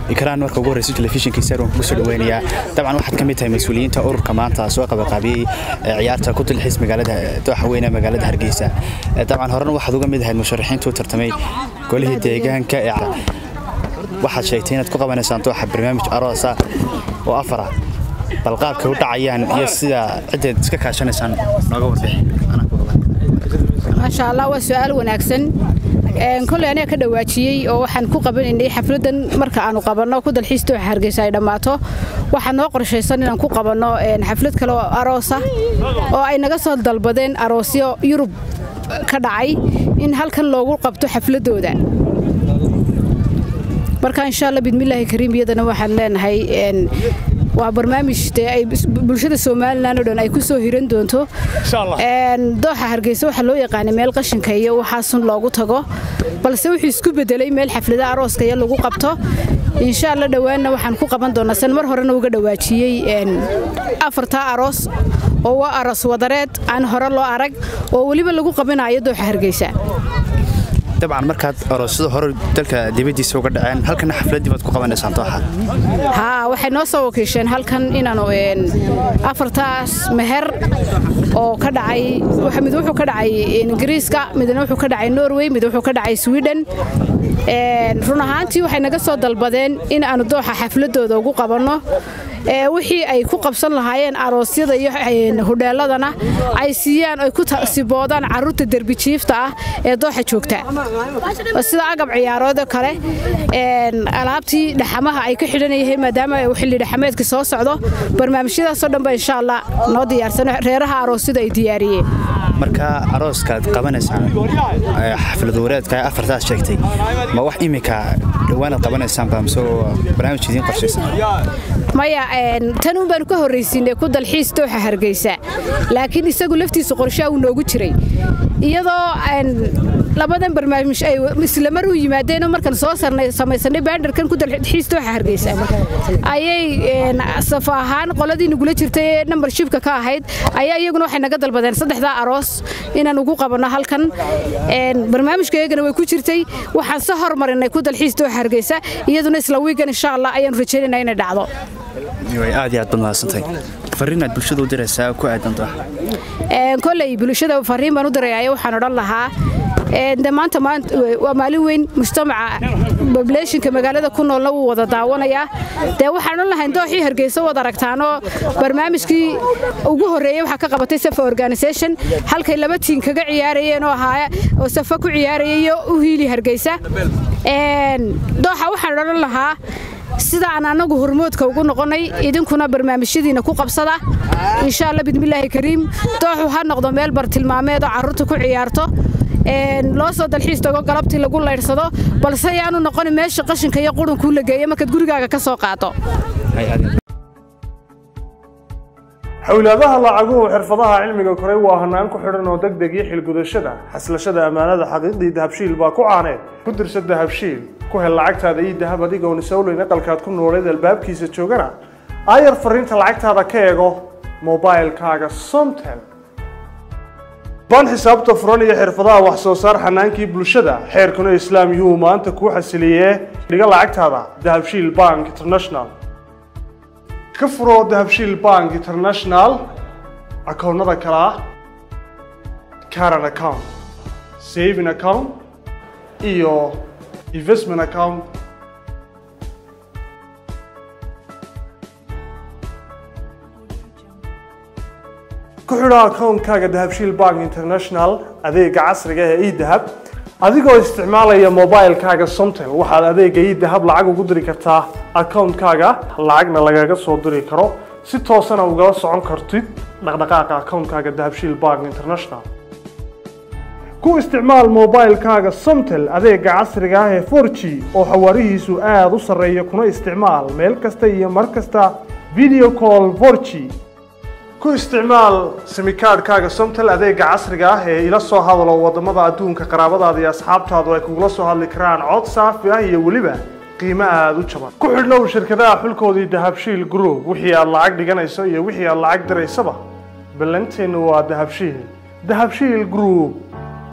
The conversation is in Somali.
ikraan marka ugu horreysa telefishinka saarwan kugu soo dhaweynayaa dabcan waxaad ka mid tahay mas-uuliyiinta ururka maanta soo qabaqaabiyey ciyaarta ku dalxiis magaalada dooxa weyne magaalada hargeysa dabcan horena waxaad uga mid ahayd musharaxiinta u tartamay golihii deegaanka ee waxaad sheegtay inaad ku qabanaysaan dooxa barnaamij aroosa oo afara bal qaabkay u dhacayaan iyo sida ciddeed iska kaashanaysaan nooga warbixi maasha allah waa su-aal wanaagsan koley aniga ka dhawaajiyey oo waxaan ku qabanaynay xafladan marka aanu qabanno ku dalxiis dooxa hargeysa ay dhammaato waxaa noo qorshaysan inaan ku qabanno xaflad kale oo aroosa oo ay naga soo dalbadeen aroosyo yurub ka dhacay in halkan loogu qabto xafladooda marka insha alla bidmillaahi kariim iyadana waxaan leenahay waa barnaamij dee ay bulshada somalilan oo dhan ay ku soo hiran doonto dooxa hargeysa waxaa loo yaqaanay meel qashinka iyo waxaasun loogu tago balse wuxuu isku bedelay meel xaflada arooska iyo lagu qabto insha alla dhowaanna waxaan ku qaban doonaa san mar horena uga dhawaajiyey afartaa aroos oo waa aroos wadareed aan hore loo arag oo weliba lagu qabanayo dooxa hargeysa dabcan markaad aroosyada hore dalka dibaddiisa uga dhaceen halkana xafladdii baad ku qabanaysaan dooxa haa waxay noo soo wakiisheen halkan inaanu afartaas meher oo ka dhacay mid wuxuu ka dhacay ingiriiska midna wuxuu ka dhacay norway mid wuxuu ka dhacay sweden run ahaantii waxay naga soo dalbadeen in aanu dooxa xafladooda ugu qabanno wixii ay ku qabsan lahaayeen aroosyada iyo hudheeladana ay siiyaan ay ku siboodaan carruurta derbijiifta ah ee dooxa joogta sida agab ciyaaroodo kale alaabtii dhaxamaha ay ka xidhanayaheen maadaama xilli dhaxameedka soo socdo barnaamijyadaasoo dhanba insha allah noo diyaarsan reeraha aroosyada ay diyaariyeen marka arooskaad qabanaysaan xaflad wareedka afartaas sheegtay ma wax iminka dhowaanaad qabanaysaanba mise barnaamij idiin qorshaysan maya tan un baanu ka horraysiinay ku dalxiis dooxa hargeysa laakiin isagu laftiisu qorshaa uu noogu jiray iyadoo labadan barnaamij ay islamar u yimaadeenoo markaan soo samaysanay baandarkan ku dalxiis dooxa hargeysa ayay safo ahaan qoladii nagula jirtay ee nambarshibka ka ahayd ayaa iyaguna waxay naga dalbadeen saddexdaa aroos inaan ugu qabanno halkan barnaamijka iyagana way ku jirtay waxaan se hormarinay ku dalxiis dooxa hargeysa iyaduna isla wiigan insha allah ayaanu rajaynayna inay dhacdo aad iyo aad baad mahadsantahay fariinaad bulshada u diraysaa ku aadan dooxa koley bulshada fariin baan u dirayaayo waxaan odhan lahaa de maanta waa maalin weyn mujtamaca bobulationka magaalada ku noolna wuu wada daawanayaa dee waxaan odhan lahayn dooxii hargeysa wad aragtaanoo barnaamijkii ugu horreeyey waxaa ka qabatay safa organisation halkay laba tiin kaga ciyaarayeen oo ahaa oo safa ku ciyaarayayo u hiili hargeysa dooxa waxaan odhan lahaa sida aan annagu hormoodka ugu noqonnay idinkuna barnaamijyadiina ku qabsada insha alla bidmillaahi kariim dooxu ha noqdo meel bartilmaameed oo carruurta ku ciyaarto loo soo dalxiis tago galabtii lagu laydhsado balse ayaanu noqonin meesha qashinka iyo qurunkuu la geeyo markaad gurigaaga ka soo qaato xowlaadaha lacaguhu xirfadaha cilmiga koray waa hanaan ku xidhan oo degdeg iyo xilgudashada xaslashada ammaanada xaqiiqdii dahabshiil baa ku caaneed ku dirsa dahabshiil ku hel lacagtaada ii dahab adigoon isowleyn aqalkaad ku nooleed albaabkiisa joogana aayar fariinta lacagtaada ka eego mobailkaaga somtel baan xisaabta furan iyo xirfadaha wax soo saar xanaankii bulshada xeerkuna islaam yuhu maanta kuu xasiliyee dhiga lacagtaada dahabshiil bank international ka furo dahabshiil bank international akoonnada kale ah caran account saving account iyo investment account ku xidho akoonkaaga dahabshiil bank international adeega casriga ee edahab adigoo isticmaalaya mobilkaaga somtel waxaad adeega edahab lacag ugu diri kartaa akoonkaaga lacagna lagaga soo diri karo si toosana ugala socon kartid dhaqdhaqaaqa akoonkaaga dahabshiil bank international ku isticmaal mobilkaaga somtel adeega casriga ah ee 4g oo xawaarihiisu aada u sarreeya kuna isticmaal meel kasta iyo mar kasta video call 4g ku isticmaal simikaadhkaaga somtel adeega casriga ah ee ila soo hadalo wadamada adduunka qaraabadaada iyo asxaabtaadu ay kugula soo hadli karaan cod saafi ah iyo weliba qiimo aada u jaban ku xidhnow shirkadaha xulkoodii dahabshiil group wixii aad lacag dhiganayso iyo wixii aad lacag diraysaba ballanteennu waa dahabshiil dahabshiil group